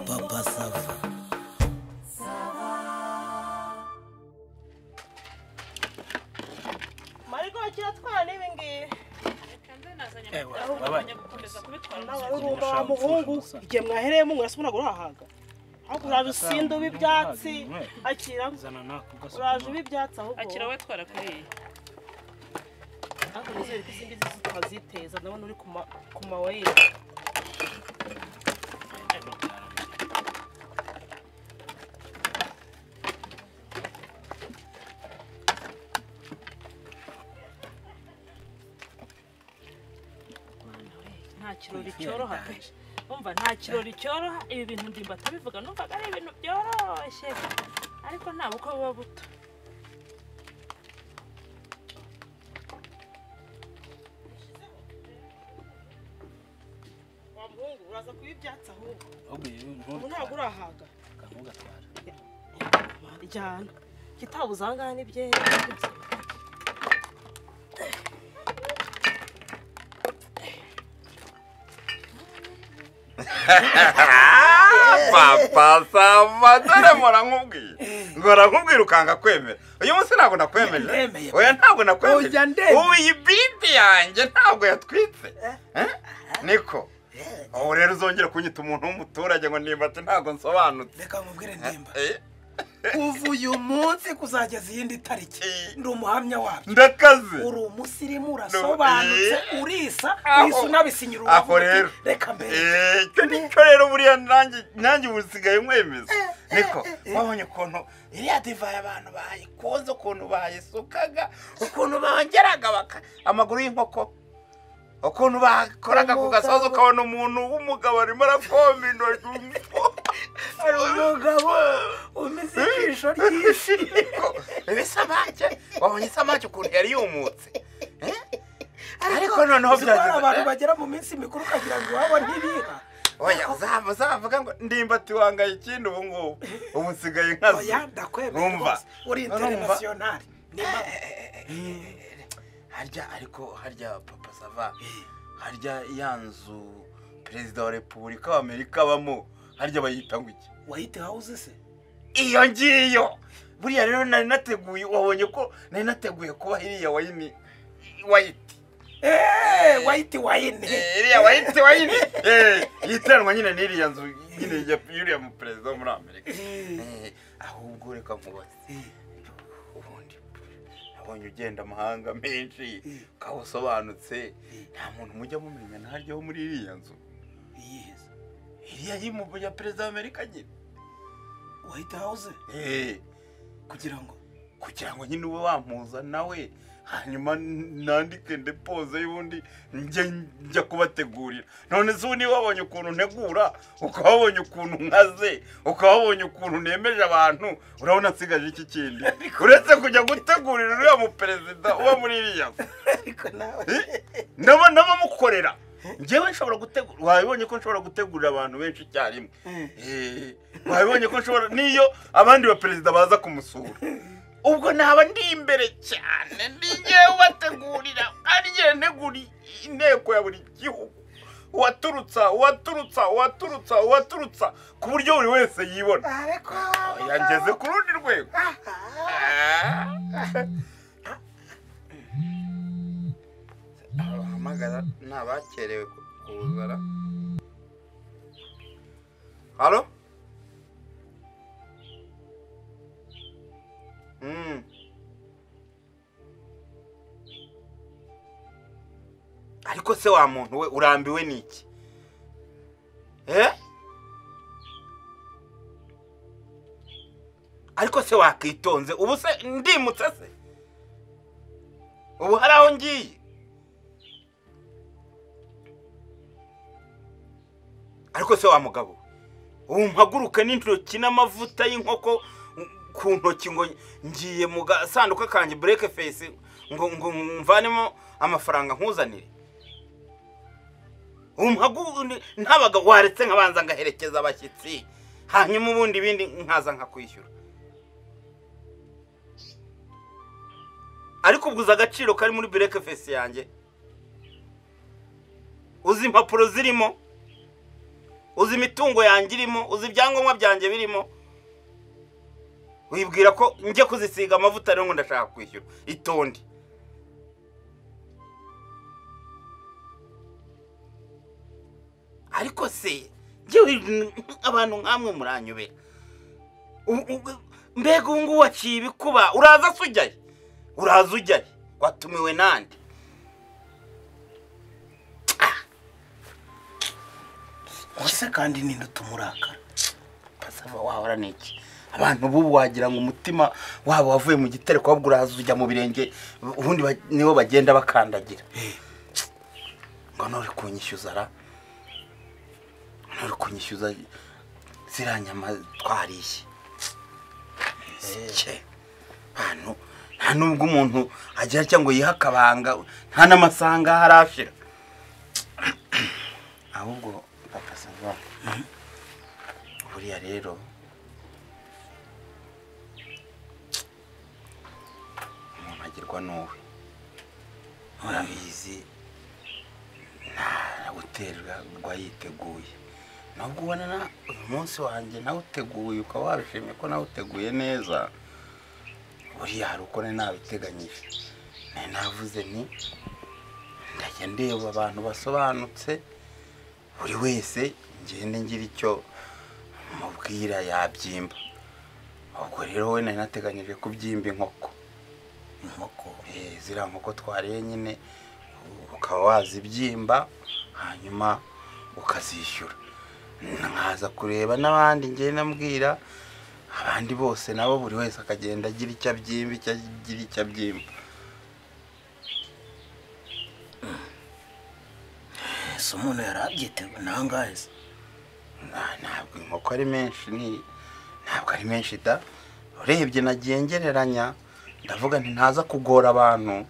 Papa Sava. mariko kiratwara n'ibi ngibi n'abarurumba ba muhungu igihe mwahereyemo murasubira gurahaga ariko uraje usinda uba ibyatsi akira uraje uba ibyatsi ahubwo akira we twarakuriye ariko nizere ko izindi zose tukaziteza ndabona uri ku ma- ku mawayi nta kirori cyoroha pe umva nta kirori cyoroha ibi bintu ndimba atabivuga numvaga ari ibintu byoroshye ariko nta bukwe buba buto wa muhungu uraza kuba ibyatsi ahubwo ahubwo yewe ubu ntutware ntabwo urahaga ntugatware ijyana kitabu uzangahe n'ibyera papa sava dore mpora nkubwira mpora nkubwira ukanga kwemera uyu munsi ntabwo Ndemeye. nakwemeje oya ntabwo Oya, nakwemeje ndemeye. ubu iyi bibi yanjye ntabwo yatwitse Eh? niko ubu rero uzongera kunyita umuntu w'umuturage ngo nimba ati ntabwo nsobanutse Reka mubwire ndimba. Eh, Kuva uyu munsi kuzageza iyindi tariki. Ndi umuhamya wabyo. ndakaze Uri umusirimu urasobanutse urisa uhise unabisinyira aho uti, rero Reka mbere. Eh, icyo nicyo rero buriya nanjye nanjye ubu nsigaye mwemeza niko wabonye ukuntu iriya divayi abantu bayikoze ukuntu bayisukaga ukuntu bongeraga baka amaguru y'inkoko ukuntu bakoraga ku gasozi ukabona umuntu w'umugabo arimo arakoma intoki Hari umugabo umeze ijisho ryinshi. ibisamake wabonye isamake ukuntu yari yumutse Eh? ariko noneho Uzi ko hari abantu byagize bagera mu minsi mikuru ukagira ngo iwabo ntibiha. oya uzava uzavuga ngo ndimbati wangaye ikindi ubu ngubu ubu nsigaye nkazi Oya ndakwemera Urumva? rwose. Uri Urumva? international. harya ariko harya papa sava harya ya nzu perezida wa repubulika w'amerika abamo harya bayita ngo iki White House se? iyo ngiyo buriya rero nari nateguye wabonye ko nari nateguye kuba iriya wayini wayiti Eh, White Wine. Eh, iriya wayiti wayini Eh, yiteranwa nyine n'iriya nzu nyine ya y'uriya mu perezida wo muri amerika Eh, ahubwo reka nkubaze ubundi nabonye ugenda amahanga menshi ukaba usobanutse nta muntu mujya mumenya ntaryo wo muri iriya nzu Yes. iriya y'imubu ya perezida w'amerika nyine White House Eh, kugira ngo kugira ngo nyine ube wamuza nawe hanyuma nandike ndepoze y'ubundi njye njya kubategurira none se ubundi wabonye ukuntu ntegura ukaba wabonye ukuntu nkaze ukaba wabonye ukuntu nemeje abantu urabona nsigaje iki kindi uretse kujya gutegurira uriya muperezida uba muri iriya nzu ariko nawe ndaba ndabamukorera ngewe nshobora gutegura wabibonye ko nshobora gutegurira abantu benshi icyarimwe Eh, wabibonye ko nshobora niyo abandi baperezida baza kumusura ubwo naba ndi imbere cyane ndi ngewe ubategurira ari ngewe ntegura inteko ya buri gihugu uwaturutsa uwaturutsa uwaturutsa uwaturutsa ku buryo buri wese yibona ariko yangeze ku rundi rwego abahamagara ni abakerewe kuzara halo Mm. ariko se wa muntu we urambiwe n'iki eh ariko se wakitonze ubu se ndimutse se ubu hari aho ngiye ariko se wa mugabo ubu mpaguruke n'intoki n'amavuta y'inkoko ku ntoki ngo ngiye mu gasanduku kanjye bureke fesi ngo ngo mvanemo amafaranga nkuzanire ubu mpaguruke ntabaga waretse nkabanza ngaherekeza abashyitsi hanyuma ubundi ibindi nkaza nkakwishyura ariko ubwo uzi agaciro kari muri bureke fesi yanjye uzi impapuro zirimo uzi imitungo yanjye irimo uzi ibyangombwa byanjye birimo wibwira ko njye kuzisiga amavuta rero ngo ndashaka kwishyura itonde ariko se njyewe abantu nk'amwe muranyobera U- u- mbega ubu ngubu waciye ibikuba uraza se ujyayo uraza ujyayo watumiwe nande ese kandi ninde utumurakara pasava wahora n'iki abantu bubu wagira ngo umutima wabo wavuye mu gitare ahubwo uraza ujya mu birenge ubundi ba- nibo bagenda bakandagira ngo nuri kunyishyuza ra nuri kunyishyuza ziriya nyama twariye Sike. bantu nta nubwo umuntu agira cyangwa yiha akabanga nta n'amasanga harashira ahubwo papa sava buriya rero umuntu agirwa n'uwe murabizi ntaguterwa yiteguye nubwo ubona na- uyu munsi wanjye nawuteguye ukaba wabishimiye ko nawuteguye neza buriya hari uko nari nabiteganyije nari navuze ni ndajya ndeba abantu basobanutse buri wese ngende ngira icyo mubwira yabyimba ubwo rero we nari nateganyije kubyimba inkoko inkoko Eh, ziriya nkoko twariye nyine ukaba wazibyimba hanyuma ukazishyura nkaza kureba n'abandi ngenda mbwira abandi bose nabo buri wese akagenda agira icyo abyimba icyo agira icyo abyimba ese umuntu yari abyiteguye nangahe se Na- ntabwo inkoko ari menshi ni ntabwo ari menshi da urebye nagiye ngereranya ndavuga nti ntaza kugora abantu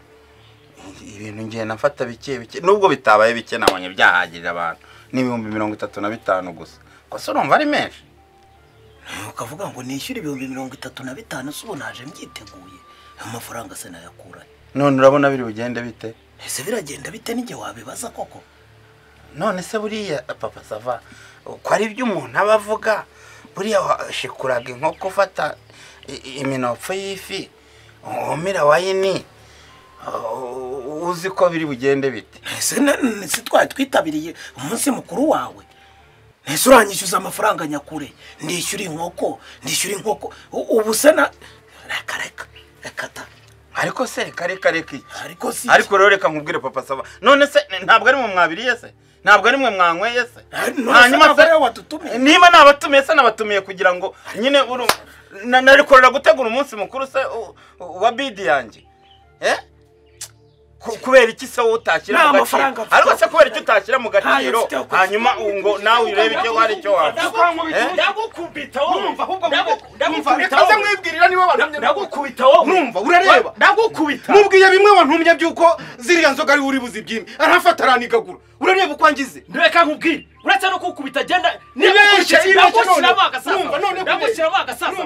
ibintu ngenda nafata bike bike nubwo bitabaye bike nabonye byahagirira abantu ni ibihumbi mirongo itatu na bitanu gusa gusa urumva ari menshi ukavuga ngo nishyure ibihumbi mirongo itatu na bitanu se ubu naje mbyiteguye ayo mafaranga se nayakurahe none urabona biri bugende bite ese biragenda bite n'igihe wabibaza koko none se buriya papa sava ko ari ibyo umuntu aba avuga buriya washikuraga inkoko ufata i- iminopfo y'ifi wumira wayini u- uzi ko biri bugende bite ese na- ese twari twitabiriye umunsi mukuru wawe ese uranyishyuza amafaranga nyakure ndishyura inkoko ndishyura inkoko U- ubu se na reka reka reka ta ariko se reka reka reka iki ariko si ariko rero reka nkubwire papa sava none se ntabwo ari mwe mwabiriye se ntabwo ari mwe mwanyweye se Ah, none se ntabwo ari we wadutumiye? niba nabatumiye se nabatumiye kugira ngo nyine uru- na- nari kurera gutegura umunsi mukuru se u- u- wa bidi yanjye eh Ku- kubera iki se wowe Nta utashyira mu amafaranga gaciro mfite ariko yo se kubera iki utashyira mu gaciro mfite yo kwishyura. hanyuma u- ngo nawe urebe icyo hari icyo wavuga Eh? ndagukubita wumva ahubwo reka se mwibwirira niwe wantumye ndagukubita wowe Numva, urareba. ndagukubita mubwiye bimwe wantumye by'uko ziriya nzoga ari uri buzibyime arafata aranigagura urareba uko angize reka nkubwire uretse no kukubita genda Ibeshye, ibeshye ndagushyiramo none. agasaza Numva, none kubeshya. ndagushyiramo agasaza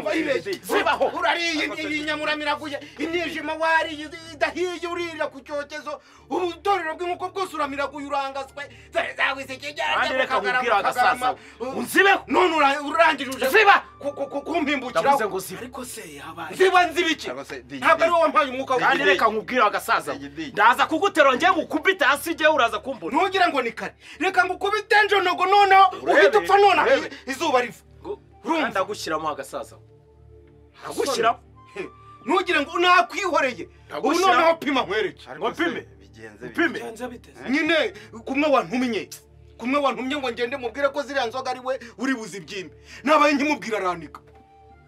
zibaho urariye inyamuramira iraguye imyijima wariye idahiye uririra ku cyokezo ubutorero bw'inkoko bwose uramiragura urangaswe kandi reka nkubwire agasaza unzibeho none ura- urangije uje ziba ku- ku- ku- ndavuze kumpimbukiraho ngo ziba ariko se yabaye ziba nzibiki Ntabwo se- Digi, ntabwo ari Digi. wowe wampaye umwuka kandi w'ubwenge. reka nkubwire agasaza Igidigi. ndaza kuguterura njye ngukubita hasi njyewe uraza kumbona ntugira ngo ni kare reka ngo ukubite njonogo noneho Urebe, uhita upfa nonaha urebe. izuba riva urumva? ndagushyiramo agasaza ndagushyiramo ntugire ngo nakwihoreye ubu Ndagushyira- noneho pima nkwereke ngo mpime mpime bigenze biteze nyine kumwe wantumye kumwe wantumye ngo ngende mubwire ko ziriya nzoga ari we uri buzibyime nabaye nkimubwira aranika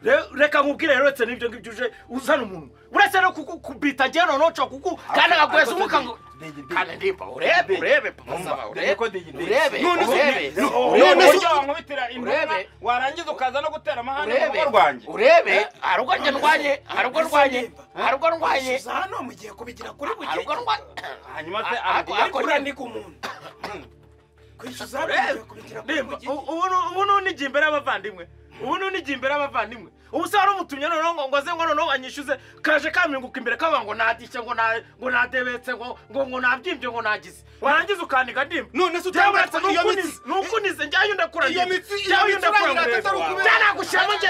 Re- reka nkubwire rero uretse n'ibyo ngibyo uje uzana umuntu uretse no kukubita njyewe noneho nshobora kuku kandi akaguheza umuka ngo kandi ndimba urebe urebe papa saba urebe urebe None se- urebe no- urebe none se- uburyo wankubitira intumwa Urebe. warangiza ukaza no gutera amahane mu Urebe. rugo rwanjye urebe hari ubwo njye ndwanye hari ubwo ndwanye hari ubwo ndwanye uza hano mugiye kubigira kuri hari ubwo bugenge ndwanye hanyuma se Ariko- araguha ariko- kuraniga umuntu kwishyuza hano mugiye kubigira kuri Ndimba, bugenge u- ubu nu- ubu nunigiye imbere y'abavandimwe ubu nunigiye imbere y'abavandimwe ubu se waramutumye noneho ngo ngo aze ngo noneho anyishyuze kaje kaminguka imbere kavuga ngo nadishye ngo na- ngo nadebetse ngo ngo ngo nabyimbye ngo nagize warangiza ukandiga ndimba none se Njyewe utanga uretse n'ukunize n'ukunize njyayo iyo mitsi iyo mitsi urayirata atari ukubera byanagushyiramo njye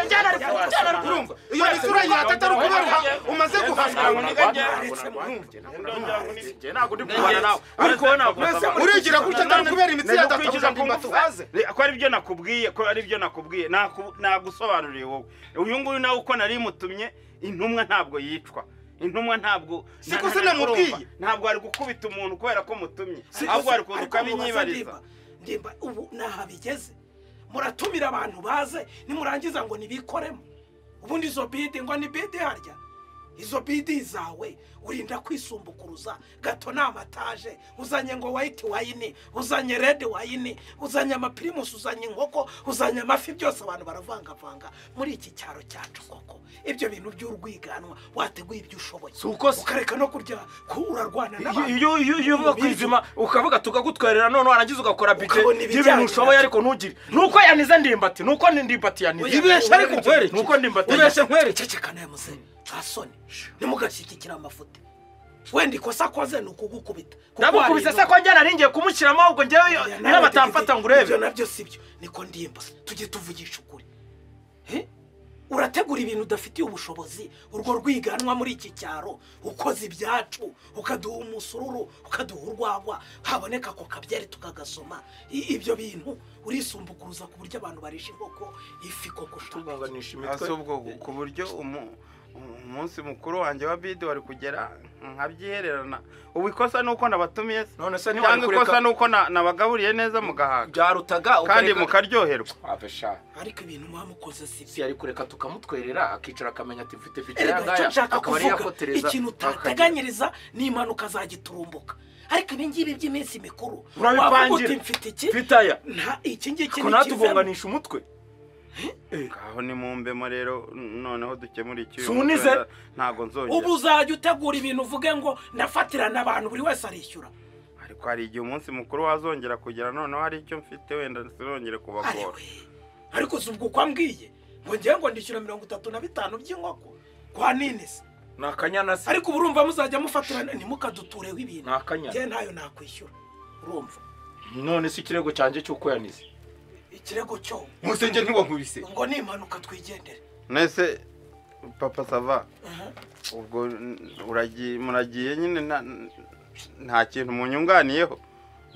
urumva iyo mitsi urayirata atari ukubera umaze guhaswa urigira gutya atari ukubera imitsi yadatabuza ngo mbatubaze ko ari byo nakubwiye ko ari byo nakubwiye naku- nagusobanuriye wowe uyu nguyu nawe uko nari mutumye intumwa ntabwo yicwa intumwa ntabwo Si ko nta- se nta- namubwiye? urumva, ntabwo ari gukubita umuntu kubera ko mutumye ahubwo ari kuza ukabinyibariza ndimba ubu naha bigeze muratumira abantu baze nimurangiza ngo nibikoremo ubundi izo bidi ngo ni bidi harya izo bidi zawe urinda kwisumbukuruza gato ni amataje uzanye ngo wayiti wayini uzanye redi wayini uzanye amapirimusi uzanye inkoko uzanye amafi byose abantu baravangavanga muri iki cyaro cyacu koko ibyo bintu by'urwiganwa wateguye ibyo ushoboye Si uko se- ukareka no kurya ko urarwana n'abantu iyo iyo iyo uva ku izima ukavuga tukagutwerera none warangiza ugakora bije Ukabona y'ibintu ibijyanye ushoboye nabyo. ariko ntugire nuko yanize ndimbati nuko ni ndimbati yanize Ibeshya ariko nkwere iki? nuko ndimbati Ibeshya cecekana ya museni ntasoni ntimugashyigikire amafuti wenda ikosa akoze ni ukugukubita Kuko ndagukubise hari se ko njyana nariye kumushyiramo ahubwo ibintu- njyewe Oya, niba nawe batamfata dufite- ngo ibyo urebe nabyo si byo niko ndimba tujye tuvugisha ukuri Eh? urategura ibintu udafitiye ubushobozi urwo rwiganwa muri iki cyaro ukoze ibyacu ukaduha umusururu ukaduha urwagwa haboneka ako kabyari tukagasoma I- ibyo bintu urisumbukuruza ku buryo abantu barisha inkoko ifi koko ushaka tugunganisha hasi imitwe ubwo ku buryo umu- umunsi mukuru wanjye wa bidi wari kugera nkabyihererana ubu ikosa ni uko nabatumiye se none se ntiwari cyangwa ikosa kureka ni uko na- nabagaburiye neza mugahaga byarutaga kandi ukareka- mukaryoherwa Ave sha, ariko ibintu mwamukoze si byo si yari kureka tukamutwerera akicara akamenya ati mfite bije Erega icyo yangaya nshaka akaba ari kuvuga yakotereza ikintu utateganyiriza ni impanuka zagiturumbuka ariko ibi ngibi by'iminsi mikuru Urabipangira. wavuga uti mfite iki twitaya nta iki ngiki ko ni ikivemo natugonganisha umutwe aho ni mu mbemo rero noneho dukemura icyuyo Sunize. ntabwo nzongera ubu uzajya utegura ibintu uvuge ngo nafatirana abantu buri wese arishyura ariko hari igihe umunsi mukuru wazongera kugera noneho hari icyo mfite wenda sinongere kubagora ariko ariko si ubwo uko ambwiye ngo ngewe ngo ndishyura mirongo itatu na bitanu by'inkoko kwa nini se ni akanyana se ariko urumva muzajya mufatirana ntimukadutureho ibintu ni akanyana ngewe ntayo nakwishyura urumva none si ikirego cyanjye cy'uko yanize ikirego cyo musenge ntiwankubise ngo ni impanuka twigendere nese papa sava Aha. ubwo n- uragiye muragiye nyine nta- nta kintu munyunganiyeho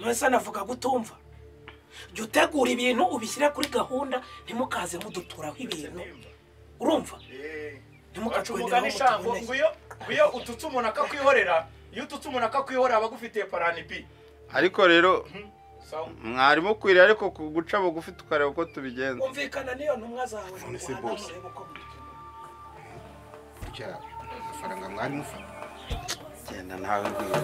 mwese navuga gutumva jya utegura ibintu ubishyire kuri gahunda ntimukaze muduturaho ibintu urumva ntimukatwendeho umugani shango nguyo nguyo ututse umuntu akakwihorera iyo ututse umuntu akakwihorera aba agufitiye parani bi ariko rero mwarimu ukwiriye ariko ku- guca bugufi tukareba uko tubigenza umvikana n'iyo ntumwa zawe None se muhana boss. murebe uko mubigenza. burya amafaranga mwari mufata genda nawe rwego